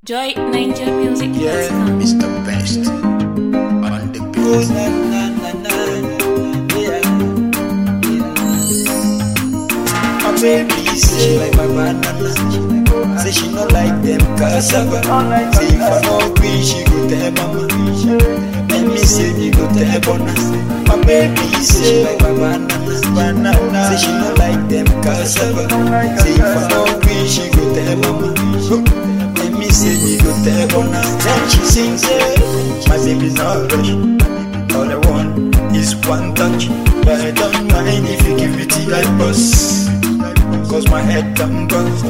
Joy Ninja Music. Yeah, Mr. Best on the Oh, beat. na, na, na, na. Yeah. My baby say like my banana. Say she no like them cassava. Say if I no green, she go tell mama. Let me say me go tell bona. My baby say like my banana. Banana. Say she no like them cassava. Say if I no green, she go tell mama. Let me say me go tell bona. Then she sings it. My baby no rush. All I want is one touch. But I don't mind if you give it to I bust. Cause my head done bust.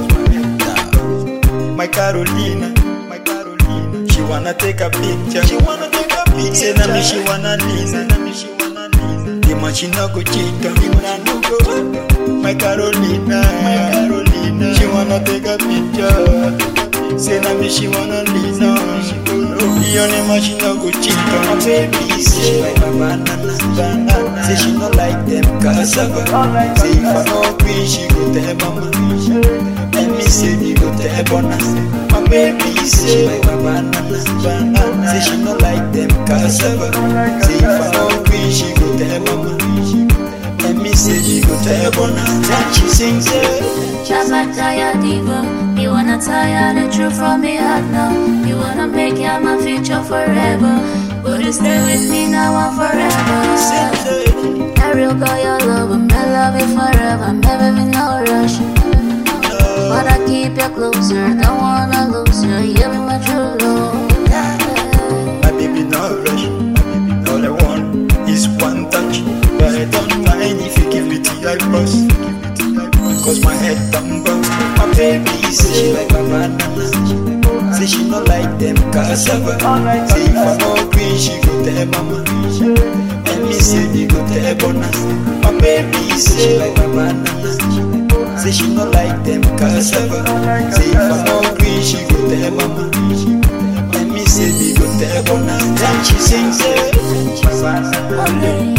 My Carolina, my Carolina. She wanna take a picture. She wanna take a picture. Say na me she wanna lean. Say na me she wanna lean. The man she no go cheat on me when I no go. My Carolina, my Carolina. She wanna take a picture. Say na me she wanna lean on. The only man she no go cheat on. My baby say she like my banana, banana. Say she no like them cassava. Say if I no green she go tell mama. Let me say me go tell bona. My baby say she like my banana, banana. Say she no like them cassava. Say if I no green she go tell mama. Let me say me go tell bona. Then she sings it. Just like Taya Diva, you wanna tire the truth from me heart now. You wanna make you my future forever. Would you stay with me now and forever? Sings it. I real girl, your love, I'm gonna love you forever. Never be no rush. But I keep you closer, don't wanna lose you. You be my true love. My baby no rush. All I want is one touch. But I don't mind if you give it to I bust. Cause my head done bust. My baby say she like my banana. Say she no like them cassava. Say if I no green, she go tell mama. Let me say me go tell bona. My baby say she like my banana. Say she no like them cassava. Say if I no green, she go tell mama. Let me say me go tell bona. Then she sings it. Ole,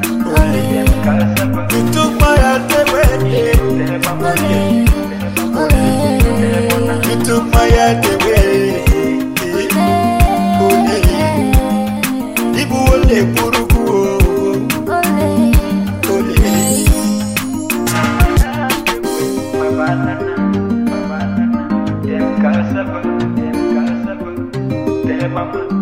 ole, You took my heart away. ole, ole. You took my heart away. Ibu ole puruku o. Ole. My banana, my banana. Them cassava, them cassava. Them mama.